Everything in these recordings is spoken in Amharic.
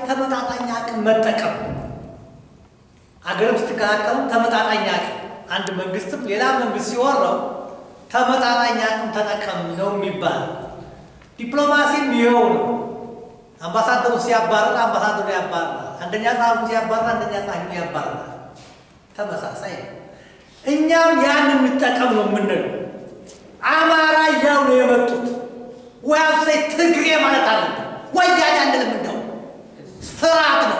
ተመጣጣኝ አቅም መጠቀም አገርም ስትከላከሉ ተመጣጣኝ አቅም አንድ መንግስትም ሌላ መንግስት ሲወራው ተመጣጣኝ አቅም ተጠቀም ነው የሚባል። ዲፕሎማሲም ይኸው ነው። አምባሳደሩ ሲያባርር አምባሳደሩ ያባርራል። አንደኛ ጸሐፊ ሲያባርር አንደኛ ጸሐፊ ያባርራል። ተመሳሳይ ነው። እኛም ያን እንጠቀም ነው የምንለው። አማራ እያሉ ነው የመጡት። ወያብሳይ ትግሬ ማለት አለብን። ወያኔ አንልም። እንደው ፍርሃት ነው።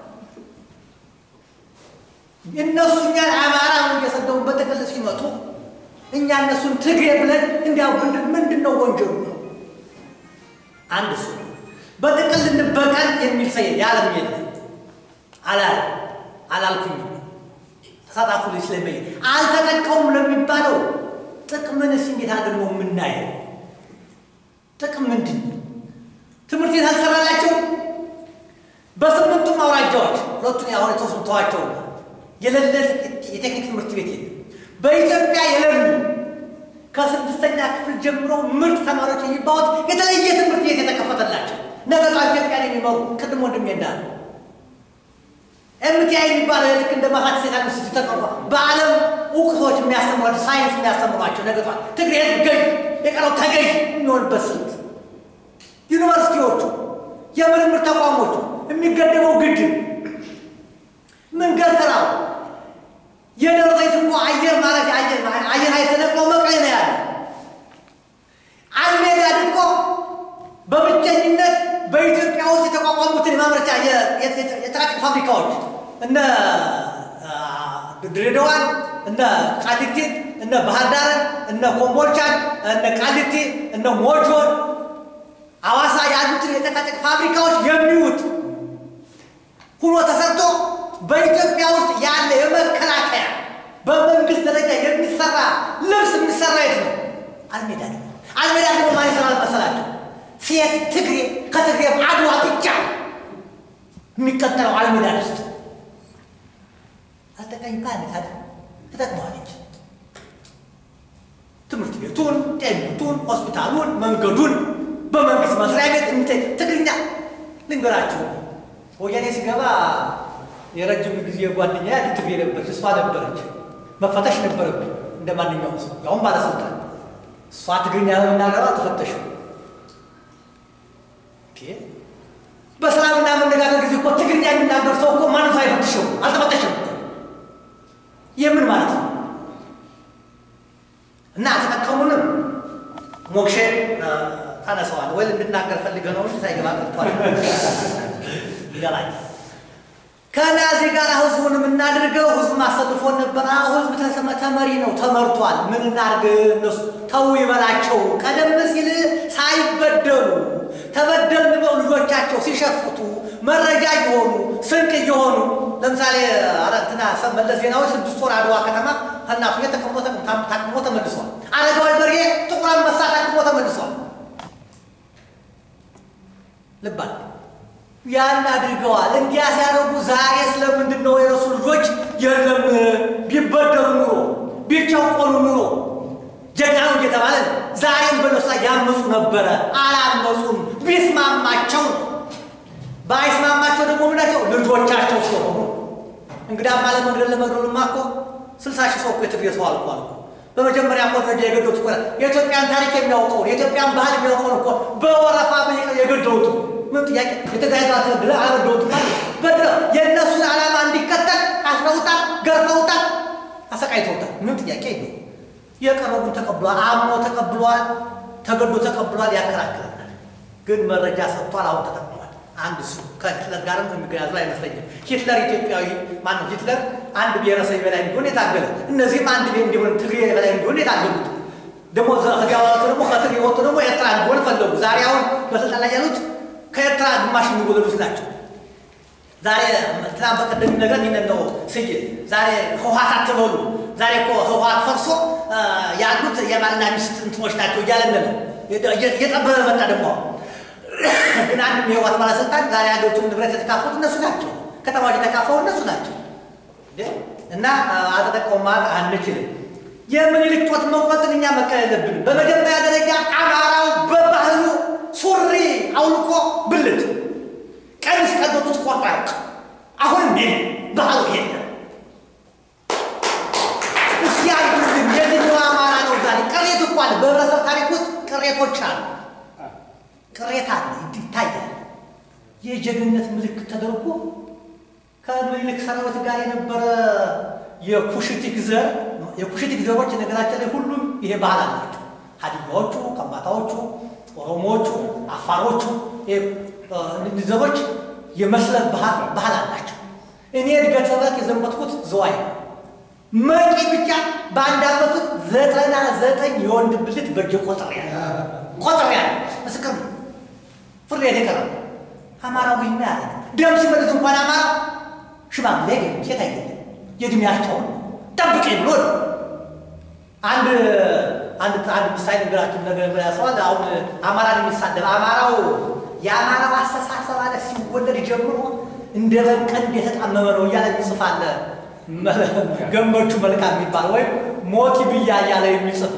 እነሱ እኛን አማራ ነው እየሰደቡ በጥቅል ሲመጡ እኛ እነሱን ትግሬ ብለን እንዲያው ምንድን ነው ወንጀሉ ነው? አንድ እሱ ነው። በጥቅል እንበቀል የሚል ሰው የዓለም የለም አላል አላልኩኝም። ተሳታፉ ልጅ ስለመይ አልተጠቀሙም ለሚባለው ጥቅምንስ እንዴት አድርገው የምናየው ጥቅም ምንድን ነው? ትምህርት ቤት አልሰራላቸው በስምንቱም አውራጃዎች ሁለቱን አሁን የተወሰኑ ተዋቸው የሌለ የቴክኒክ ትምህርት ቤት የለም። በኢትዮጵያ የሌሉ ከስድስተኛ ክፍል ጀምሮ ምርጥ ተማሪዎች የሚባሉት የተለየ ትምህርት ቤት የተከፈተላቸው ነገጧ ኢትዮጵያን የሚመሩ ቅድም ወንድሜ እንዳለ ኤምቲአይ የሚባለው ልክ እንደ ማሳት ሴት ተቀርቧ በዓለም እውቅቶች የሚያስተምሯቸው ሳይንስ የሚያስተምሯቸው ነገጧ ትግሬ ገዥ የቀረው ተገዥ የሚሆንበት ስልት ዩኒቨርሲቲዎቹ፣ የምርምር ተቋሞቹ የሚገደበው ግድብ መንገድ ስራው የደብረ ዘይት እኮ አየር ማረፊያ አየር ኃይል ተነቅሎ መቀሌ ነው ያለ። አልሜዳድ እኮ በብቸኝነት በኢትዮጵያ ውስጥ የተቋቋሙትን የማምረቻ የጥራጥር ፋብሪካዎች እነ ድሬዳዋን፣ እነ ቃሊቲን፣ እነ ባህር ዳርን፣ እነ ኮምቦልቻን፣ እነ ቃሊቲ፣ እነ ሞጆን፣ አዋሳ ያሉትን የጨቃጨቅ ፋብሪካዎች የሚውጥ ሁኖ ተሰርቶ በኢትዮጵያ ውስጥ ያለ የመከላከያ በመንግስት ደረጃ የሚሰራ ልብስ የሚሰራ የት ነው? አልሜዳ ደግሞ አልሜዳ ደግሞ ማን ይሰራል መሰላቸው? ሴት ትግሬ ከትግሬ አድዋ ብቻ የሚቀጠለው አልሜዳ ውስጥ አልጠቃኝ ካለ ታዲያ ተጠቅመዋለች። ትምህርት ቤቱን፣ ጤንነቱን፣ ሆስፒታሉን፣ መንገዱን በመንግስት መስሪያ ቤት ትግርኛ ልንገራችሁ ወያኔ ሲገባ የረጅም ጊዜ ጓደኛ ትግሬ ነበረች፣ እሷ ነበረች። መፈተሽ ነበረብኝ እንደ ማንኛውም ሰው ያሁን ባለስልጣን። እሷ ትግርኛ ለመናገሯ ተፈተሹ። በሰላምና መነጋገር ጊዜ እኮ ትግርኛ የሚናገር ሰው እኮ ማንም ሰው አይፈትሸው፣ አልተፈተሸም። የምን ማለት ነው? እና አልተጠቀሙንም። ሞክሼ ታነሰዋል ወይ እንድናገር ፈልገህ ነው እንጂ ሳይገባ ቀርቷል። ይገባኝ ከናዚ ጋር ህዝቡን የምናድርገው ህዝቡ ማሰልፎን ነበር። ህዝብ ተመሪ ነው ተመርቷል። ምን እናድርግ? እነሱ ተው ይበላቸው። ቀደም ሲል ሳይበደሉ ተበደልን ብለው ልጆቻቸው ሲሸፍቱ መረጃ እየሆኑ ስንቅ እየሆኑ ለምሳሌ አረትና መለስ ዜናዊ ስድስት ወር አድዋ ከተማ እናቱ ተቀምጦ ታቅሞ ተመልሷል። አረጋዊ በርሄ ጥቁር አንበሳ ታቅሞ ተመልሷል። ልባል ያን አድርገዋል። እንዲያ ሲያደርጉ ዛሬ ስለምንድን ነው የረሱ ልጆች የለም ቢበደሩ ኑሮ ቢጨቆኑ ኑሮ ጀግና ነው እየተባለ ዛሬም በነሱ ላይ ያመፁ ነበረ። አላመፁም። ቢስማማቸው ባይስማማቸው ደግሞ ምናቸው ልጆቻቸው ስለሆኑ እንግዲህ አማለ መግደል ለመግደሉማ እኮ ስልሳ ሺህ ሰው እኮ የትግሬ ሰው አልቋል እኮ በመጀመሪያ እኮ ደረጃ የገደሉት እኮ የኢትዮጵያን ታሪክ የሚያውቀውን የኢትዮጵያን ባህል የሚያውቀውን እኮ በወረፋ በየቀኑ የገደሉት ምን ጥያቄ የትግራይ ዛ ተበድለ አልበደሉት ማለት በድለ የእነሱን ዓላማ እንዲከተል አስረውታል፣ ገርፈውታል፣ አሰቃይተውታል። ምን ጥያቄ የለው። የቀረቡን ተቀብሏል፣ አምኖ ተቀብሏል፣ ተገዶ ተቀብሏል። ያከራክረናል፣ ግን መረጃ ሰጥቷል። አሁን ተጠቅሟል። አንድ እሱ ከሂትለር ጋርም የሚገናዘብ አይመስለኝም። ሂትለር ኢትዮጵያዊ ማነው? ሂትለር አንድ ብሔረሰብ በላይ እንዲሆን የታገለ እነዚህም አንድ ብሔር እንዲሆን ትግሬ በላይ እንዲሆን የታገሉት ደግሞ ከዚያ ወጡ ደግሞ ከትግሬ ወጡ ደግሞ ኤርትራ እንዲሆን ፈለጉ። ዛሬ አሁን በስልጣን ላይ ያሉት ከኤርትራ ግማሽ የሚወለዱት ናቸው። ዛሬ ትናንት በቀደም ነገር ይህንን ነው ስዬ ዛሬ ህወሓት አትበሉ። ዛሬ እኮ ህወሓት ፈርሶ ያሉት የባልና ሚስት እንትኖች ናቸው እያለን ነው። እየጠበበ መጣ ደግሞ ግን አንድም የህወሓት ባለስልጣን ዛሬ ሀገሪቱን ንብረት የተካፈሉት እነሱ ናቸው። ከተማዎች የተካፈሉ እነሱ ናቸው። እና አልተጠቀሙም ማለት አንችልም። የምኒልክ ጡት መቁረጥን እኛ መከል የለብንም። በመጀመሪያ ደረጃ አማራው በባህሉ ሱሪ አውልቆ ብልት ቀሚስ ቀዶ ጡት ባህሉ የለም። እስኪ አይዱልን የትኛው አማራ ነው ዛሬ ቅሬት እኮ አለ። በህብረተሰብ ታሪክ ውስጥ ቅሬቶች አሉ። ቅሬታ አለ ይታያል። የጀግንነት ምልክት ተደርጎ ከምኒልክ ሰራዊት ጋር የነበረ የኩሽቲክ ዘር የኩሽቲክ ዘሮች ነገራችን ላይ ሁሉም ይሄ ባህል አላቸው። ሀዲያዎቹ፣ ከምባታዎቹ፣ ኦሮሞዎቹ፣ አፋሮቹ እነዚህ ዘሮች የመስለብ ባህል አላቸው። እኔ እድገት ሰባት የዘመትኩት ዝዋይ ነው። መቂ ብቻ በአንድ ዓመት ውስጥ ዘጠና ዘጠኝ የወንድ ብልት በእጄ ቆጥሬ ያለ ቆጥሬ ያለ ምስክር ነው። ፍርድ ቤት የቀረበ አማራዊ ና ያለ ደም ሲመልስ እንኳን አማራ ሽማግሌ አይገኝም፣ ሴት አይገኝም። የእድሜያቸውን ጠብቀኝ ብሎ ነው። አንድ አንድ አንድ ምሳሌ ነገራችሁ ነገር ያሰዋል። አሁን አማራን የሚሳደብ አማራው የአማራው አስተሳሰብ አለ ሲወለድ ጀምሮ እንደ በቀንድ የተጣመመ ነው እያለ ይጽፋል። ገመቹ መልካም የሚባል ወይም ሞቲ ብያ እያለ የሚጽፍ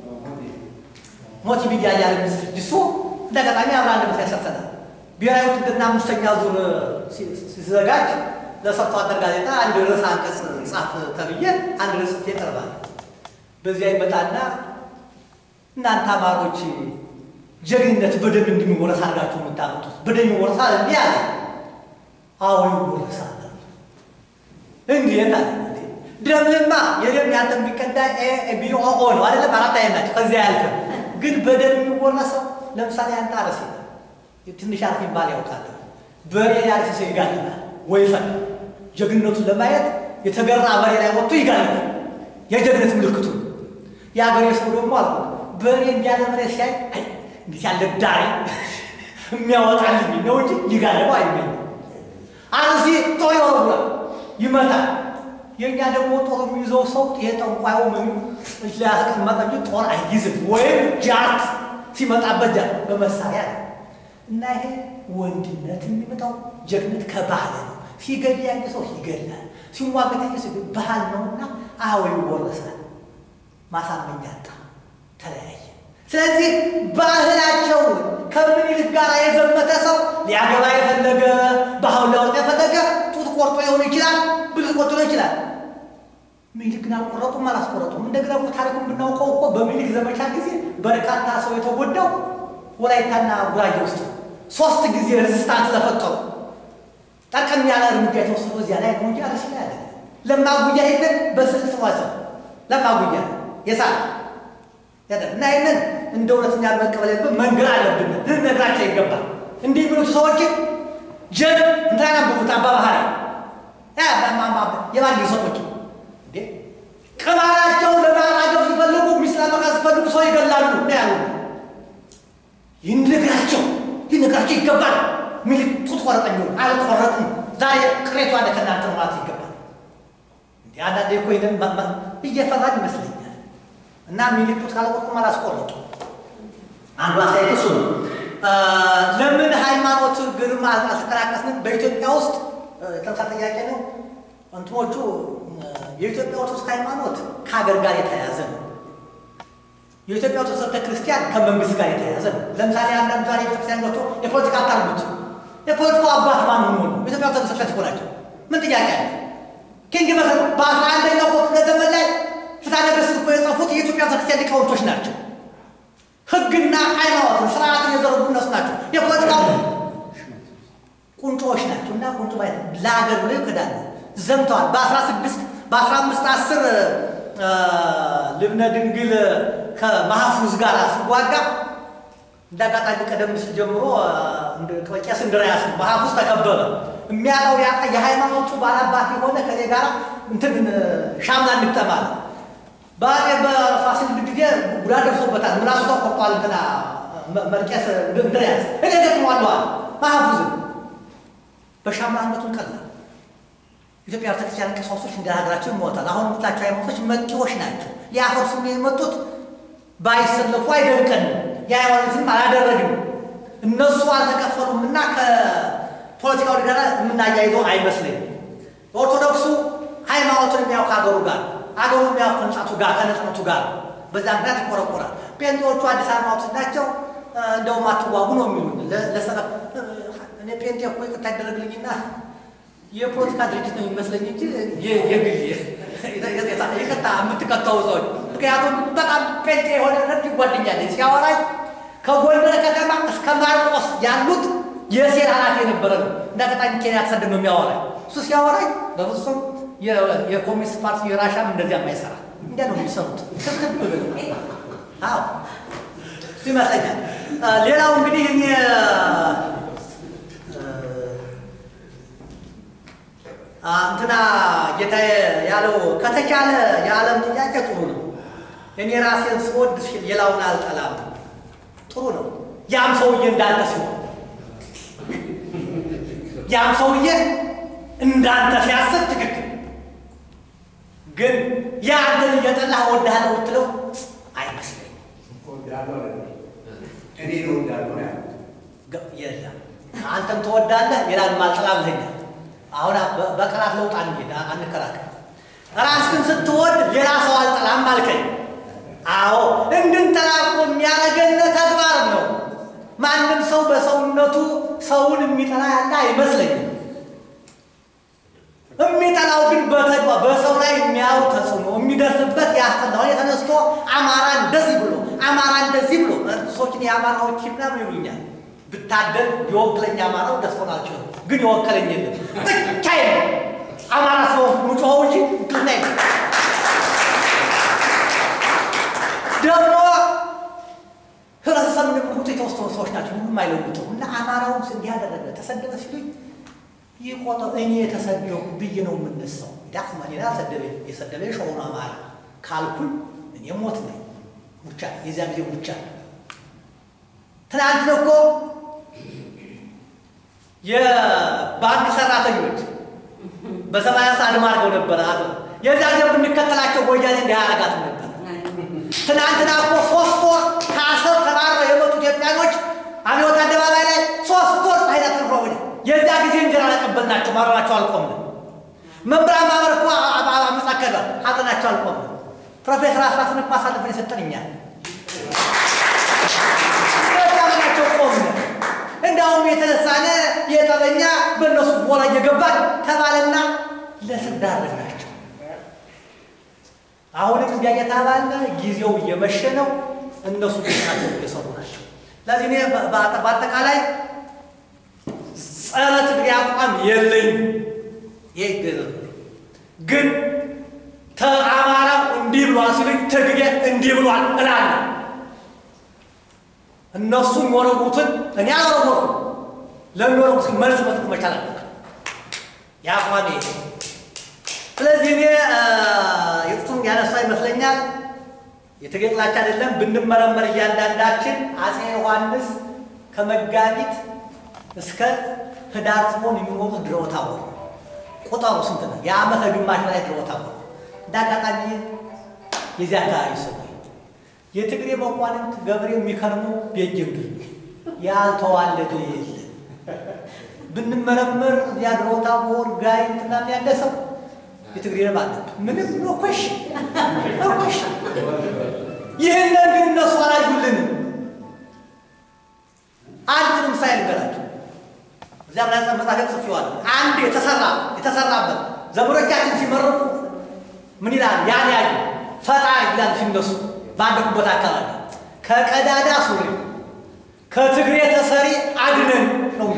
ሞቲ ብያ እያለ የሚጽፍ እሱ እንደ አጋጣሚ አብራ አንድ ምሳ ያሰርተናል። ብሔራዊ ውትድርና አምስተኛ ዙር ሲዘጋጅ ለሰርቶ አደር ጋዜጣ አንድ ርዕስ አንቀጽ ጻፍ ተብዬ አንድ ርዕስ ጽፌ ቀርባል። በዚያ ይመጣና እናንተ አማሮች ጀግንነት በደም እንደሚወረስ አድርጋችሁ የምታመጡት በደም ይወረሳል እንዲህ አለ። አዎ ይወረሳል። እንዴት አለ ደምህማ የደም ያንተ የሚቀዳ ቢኦኦ ነው አይደለም? አራት አይነት ናቸው። ከዚያ ያልፈ ግን በደም የሚወረሰው ለምሳሌ አንተ አረስ ትንሽ አርፍ ይባል ያውቃል። በሬ ያርስ ሰው ይጋልናል ወይፈን ጀግንነቱን ለማየት የተገራ በሬ ላይ ወጥቶ ይጋልናል። የጀግነት ምልክቱ የአገሬ ሰው ደግሞ አልኩ በሬ እንዲያለ በሬ ሲያይ እንዴት ያለ ዳሪ የሚያወጣልኝ ነው እንጂ ሊጋልበው አይመኝ አርሲ ጦር ይወረውራል ይመታል። የእኛ ደግሞ ጦር የሚይዘው ሰው ይሄ ጠንቋዩ ምን ሊያስቀመጠ እንጂ ጦር አይይዝም። ወይም ጃት ሲመጣበት ጃት በመሳሪያ ነው። እና ይሄ ወንድነት የሚመጣው ጀግነት ከባህል ነው። ሲገል ያየ ሰው ይገላል፣ ሲዋገት ያየ ሰው ባህል ነውና አዎ ይወረሳል። ማሳመኛ አጣ፣ ተለያየ። ስለዚህ ባህላቸውን ከምኒልክ ጋር የዘመተ ሰው ሊያገባ የፈለገ ባህሉ ሊያወጣ የፈለገ ጡት ቆርጦ ሊሆን ይችላል፣ ብልት ቆርጦ ሊሆን ይችላል። ምኒልክ ግን አልቆረጡም፣ አላስቆረጡም። እንደገና እኮ ታሪኩን ብናውቀው እኮ በምኒልክ ዘመቻ ጊዜ በርካታ ሰው የተጎዳው ወላይታና ጉራጌ ውስጥ ሶስት ጊዜ ሬዚስታንስ ስለፈጠሩ ጠርቀም ያለ እርምጃ የተወሰደው እዚያ ላይ ነው እንጂ አርሲ ላይ አይደለም። ለማጉያ ሄደን በስልስ ዋሰብ ለማጉያ የሳ እና ይህንን እንደ እውነተኛ መቀበል ያለብን መንገድ አለብን፣ ልንነግራቸው ይገባል። እንዲህ የሚሉት ሰዎች ጀን እንትና ያንብቡት አባባህሪ የባንዲ ሰዎች ቅማላቸውን ለማራገፍ ሲፈልጉ ሚስት ለመቃ ሲፈልጉ ሰው ይገላሉ ነው ያሉ። ይንግራቸው ሊነግራቸው ይገባል። ሚልክ ጡት ቆረጠኝ አልቆረጥም ዛሬ ቅሬቱ አለ ከእናንተ ማለት ይገባል። እንዲ አንዳንዴ እኮ ይንን እየፈራን ይመስለኛል። እና ሚልክ ጡት ካለቆርጡም አላስቆረጡ አንዱ አስተያየት እሱ ነው። ለምን ሃይማኖት ግርማ አልተቀላቀስንም? በኢትዮጵያ ውስጥ ተምሳ ጥያቄ ነው። እንትኖቹ የኢትዮጵያ ኦርቶዶክስ ሃይማኖት ከሀገር ጋር የተያያዘ ነው። የኢትዮጵያ ኦርቶዶክስ ቤተ ክርስቲያን ከመንግስት ጋር የተያያዘ ነው። ለምሳሌ አንዳንድ ዛሬ ቤተክርስቲያን ገብቶ የፖለቲካ አታርጉት የፖለቲካው አባት ማን ሆኖ ነው? የኢትዮጵያ ኦርቶዶክስ ቤተ ክርስቲያን ናቸው። ምን ጥያቄ አለ? ኪንግ መ በአስራ አንደኛው ክፍለ ዘመን ላይ ፍትሐ ነገሥት እኮ የጻፉት የኢትዮጵያ ቤተ ክርስቲያን ሊቃውንቶች ናቸው። ህግና ሃይማኖትን ስርዓትን የዘረጉ እነሱ ናቸው። የፖለቲካው ቁንጮዎች ናቸው። እና ቁንጮ ማለት ለሀገር ብለው ይክዳሉ። ዘምተዋል። በአስራ ስድስት በአስራ አምስት አስር ልብነ ድንግል ከማሐፉዝ ጋር ሲዋጋ እንደ አጋጣሚ ቀደም ሲል ጀምሮ ቄስ እንድርያስ ማሐፉዝ ተከበበ። የሚያውቀው ያውቃ የሃይማኖቱ ባላባት የሆነ ከኔ ጋር እንትን ሻምና እንግጠማል። በአፄ በፋሲል ጊዜ ጉዳት ደርሶበታል። ምላሱ ተቆርጧል። እንትና መርቄስ እንድርያስ እኔ ገጥሟለዋል ማሐፉዝን በሻምናነቱን ቀላል ኢትዮጵያ ቤተክርስቲያን ቀሳውስቶች እንደ ሀገራቸው ይሞታል። አሁን የምትላቸው ሃይማኖቶች መጤዎች ናቸው። ሊያፈርሱ የመጡት ባይሰለፉ አይደንቀንም። የሃይማኖትንም አላደረግም። እነሱ አልተከፈሉም እና ከፖለቲካው ጋር የምናያይዘው አይመስለኝም። ኦርቶዶክሱ ሃይማኖትን የሚያውቅ ሀገሩ ጋር አገሩ የሚያውቅ ከንጻቱ ጋር ከነጽነቱ ጋር በዛ ምክንያት ይቆረቆራል። ጴንጤዎቹ አዲስ ሃይማኖቶች ናቸው። እንደውም አትዋጉ ነው የሚሉን ለሰበብ እኔ ጴንጤ እኮ ይቅርታ ይደረግልኝና የፖለቲካ ድርጅት ነው የሚመስለኝ እንጂ የግል የቀጣ የምትከተው ሰዎች ምክንያቱም በጣም ጴንጤ የሆነ ረድ ጓደኛለኝ ሲያወራኝ ከጎንደር ከተማ እስከ ማርቆስ ያሉት የሴል ኃላፊ የነበረ ነው። እንደ አጋጣሚ ኬንያ ተሰደድ ነው የሚያወራኝ። እሱ ሲያወራኝ በፍጹም የኮሚኒስት ፓርቲ የራሻም እንደዚያ የማይሰራ እንዲያ ነው የሚሰሩት። ትክክል ብሎ አዎ እሱ ይመስለኛል። ሌላው እንግዲህ እኔ እንትና ጌታዬ ያለው ከተቻለ የዓለም ጥያቄ ጥሩ ነው። እኔ ራሴን ስወድ ሌላውን አልጠላም። ጥሩ ነው። ያም ሰውዬ እንዳንተ ሲሆን ያም ሰውዬ እንዳንተ ሲያስብ ትክክል፣ ግን የአንተን እየጠላህ እወድሃለሁ ብትለው አይመስለኝም። እኔ ነው እንዳልሆነ የለም አንተም ትወዳለህ፣ ሌላንም አልጠላም ብለኛል። አሁን በቃላት ለውጥ አንሄድ አንከራከር። ራስህን ስትወድ ሌላ ሰው አልጠላም አልከኝ። አዎ እንድንጠላ እኮ የሚያደርገን ተግባር ነው። ማንም ሰው በሰውነቱ ሰውን የሚጠላ ያለ አይመስለኝም። የሚጠላው ግን በተግባር በሰው ላይ የሚያው ተጽዕኖ የሚደርስበት ያስጠላው የተነስቶ አማራ እንደዚህ ብሎ አማራ እንደዚህ ብሎ ሰዎችን የአማራዎች ምናምን ይሉኛል ብታደል የወክለኝ አማራው ደስ ሆናቸው ግን የወከለኝ የለም። ብቻዬን አማራ ስለሆንኩ ምጮኸው እንጂ እንትና ደግሞ ህብረተሰብ እንደምንቁጡ የተወሰኑ ሰዎች ናቸው። ምንም አይለውጡ እና አማራውን እንዲህ ያደረገ ተሰደበ ሲሉኝ ይቆጠው እኔ የተሰደው ብዬ ነው የምነሳው። ዳክማ ሌላ ሰደበ የሰደበ ሸሆኑ አማራ ካልኩኝ እኔ ሞት ነኝ። ሙቻ የዚያ ጊዜ ሙቻ ትናንት እኮ የባንክ ሰራተኞች በሰማያ አድማ አድርገው ነበረ። አ የዚያ ጊዜ ብንከተላቸው ወያኔ እንዲህ አያረጋትም ነበር። ትናንትና እኮ ሶስት ወር ከአሰብ ተባረው የመጡ ኢትዮጵያኖች አብዮት አደባባይ ላይ ሶስት ወር ኃይላት ተርፎ ወደ የዚያ ጊዜ እንጀራ አላቀበልናቸው ማረናቸው አልቆምንም። መምህራን ማህበር እኮ አመጻከለ ሀዘናቸው አልቆምንም። ፕሮፌሰር አስራስን እኮ አሳልፈን የሰጠን እኛል ናቸው ቆምን። እንዳውም የተነሳነ የጠበኛ በእነሱ ቦላ እየገባን ተባለና ለስር ዳረግናቸው። አሁንም እንዲያ እየተባለ ጊዜው እየመሸ ነው። እነሱ ቤታቸው እየሰሩ ናቸው። ለዚህ እኔ በአጠቃላይ ጸረ ትግሬ አቋም የለኝም። ይህ ግን ተአማራው እንዲህ ብሏል ሲሉኝ ትግሬ እንዲህ ብሏል እላለሁ። እነሱ የሚወረቡትን እኔ አልወረወርኩም። ለሚወረቡት መልስ መስጠት መቻል አለብን። የአቋሜ ስለዚህ እኔ የጡቱን ያነሳ ይመስለኛል። የትግሬ ጥላቻ አይደለም። ብንመረመር እያንዳንዳችን አፄ ዮሐንስ ከመጋቢት እስከ ህዳር ጽዮን የሚሞቱት ድረው ታቦር ቁጥሩ ስንት ነው? የዓመተ ግማሽ ላይ ድረው ታቦር እንደ አጋጣሚ የዚህ አካባቢ ሰው የትግሬ መኳንንት ገብሬው የሚከርሙ ቤጅምድር ያልተዋለደ የለም። ብንመረመር ያድሮ ታቦር ጋይንት ምናምን ያለ ሰው የትግሬ ነብ አለ ምንም ኖኮሽ ኖኮሽ። ይህንን ግን እነሱ አላዩልንም። አንድ ምሳሌ ልንገራቸው። እዚያም ላይ መጽሐፍ ጽፌዋለሁ። አንድ የተሰራ የተሰራበት ዘመዶቻችን ሲመረቁ ምን ይላል? ያን ያዩ ፈጣ ይላል ሲነሱ ባደጉበት አካባቢ ከቀዳዳ ሱሪ ከትግሬ ተሰሪ አድነን ነው።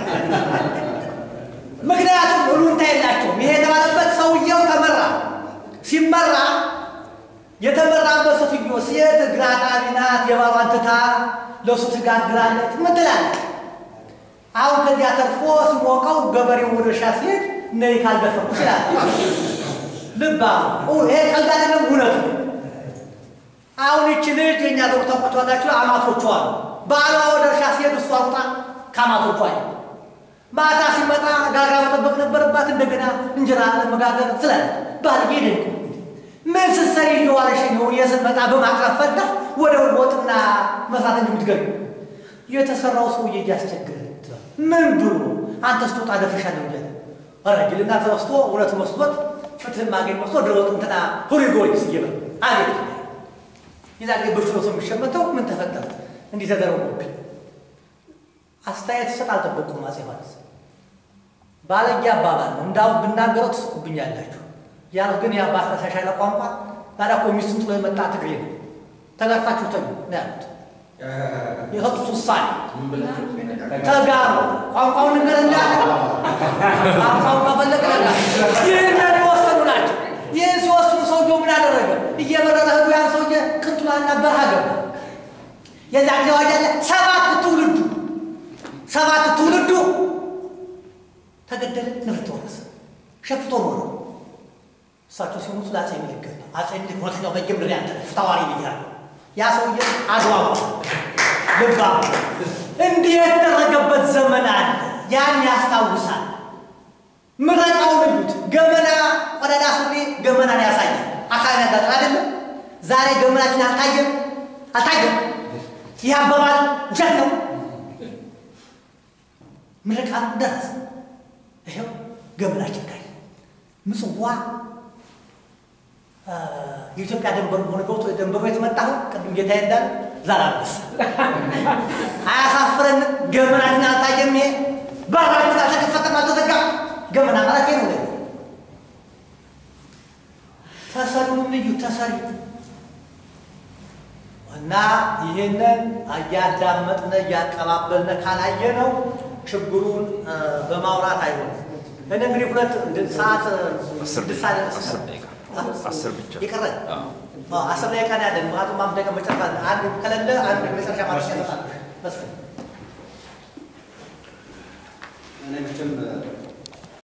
ምክንያቱም እሉንታ የላቸውም። ይሄ የተባለበት ሰውየው ተመራ። ሲመራ የተመራበት ሴትዮ ሴት ግራ አጣቢ ናት። የባሏን ትታ ለእሱ ትጋት ግራለች። ምን ትላለች? አሁን ከዚያ ተርፎ ሲሞቀው ገበሬው ወደ እርሻ ሲሄድ ነይ ካልደፈርኩ ይላል። ልባ ይሄ ቀልድ አይደለም፣ እውነት ነው። አሁን ይቺ ልጅ የእኛ ዘሩ ተቆጥቷላችሁ አማቶቿ አሉ። ባሏ ወደ እርሻ ሲሄድ እሷ ሩጣ ከአማቶቿ ማታ ሲመጣ ጋግራ መጠበቅ ነበረባት። እንደገና እንጀራ ለመጋገር ስላለ ባልጌ ደንቁ ምን ስትሰሪ እየዋለሽ ነው? የስንመጣ በማቅረብ ፈታ ወደ ወጥና መስራት እንደምትገኙ የተሰራው ሰውዬ እያስቸገረ ምን ብሎ አንተ ስትወጣ ደፍሻለሁ እያለ ረጅልና ተወስቶ እውነት መስሎት ፍትህ ማገኝ መስሎ ድሮጥ እንትና ሁሪ ጊዮርጊስ እየበል አቤት የዛ ጊዜ በሽሎ ሰው የሚሸመተው ምን ተፈጠረ? እንዲህ ተደረጉብኝ። አስተያየት ሰጥ አልጠበቁም። አፄ ዮሐንስ ባለጌ አባባል ነው። እንዳው ብናገረው ትስቁብኛላችሁ። ያል ግን ያ ባስተሻሻለ ቋንቋ ታዲያ እኮ ሚስቱን ጥሎ የመጣ ትግሬ ነው። ተጋርታችሁ ተኙ ነው ያሉት። የሰጡት ውሳኔ ተጋሩ። ቋንቋውን ነገር እንዳለ ቋንቋውን ከፈለግ ነገር ይህንን የወሰኑ ናቸው። ይህን ሲወስኑ ሰውየው ምን አደረገ? እየበረረ ህዱ ያን ሰውዬ ቅንጡላና በረሃ ገባ። የዛ ጊዜ ዋጅ አለ ሰባት ትውልዱ ሰባት ትውልዱ ተገደለ፣ ንብረት ተወረሰ፣ ሸፍቶ ኖረ። እሳቸው ሲሞቱ ለአፄ ምኒልክ ገባ። አፄ ምኒልክ ሁለተኛው መጀመሪያ ያንተ ፍታዋሪ ብያለሁ። ያ ሰውዬ አድዋ ልባ እንዲህ የተደረገበት ዘመን አለ። ያን ያስታውሳል። ምረቃውን እዩት። ገመና ቆዳዳ ሱሪ ገመናን ያሳያል። አካባቢ ያጋጥም አይደለም። ዛሬ ገመናችን አልታየም አልታየም። ይህ አባባል ውሸት ነው። ምርቃቱ ደረሰ። ይኸው ገመናችን ታየ። ምጽዋ የኢትዮጵያ ደንበር ሆነ ገብቶ ደንበሩ የተመጣው ቅድም ጌታ እንዳለ ዛላበስ አያሳፍረን። ገመናችን አልታየም። ይሄ በራችን አልተከፈተም፣ አልተዘጋም። ገመና ማለት ነው። ተሰሪውን ልዩ ተሰሪ እና ይህንን እያዳመጥነ እያቀባበልነ ካላየነው ችግሩን በማውራት አይሆንም። እኔ እንግዲህ ሁለት ሰዓት አስር ደቂቃ አስር ደቂቃ አስር ብቻ ይቀረ አስር ደቂቃ ነው ያለን። ምክንያቱም አምስት ደቂቃ መጨረሻ አንድ ከሌለ አንድ መጨረሻ ማለት ያሰጣል መስፍን እኔ መቼም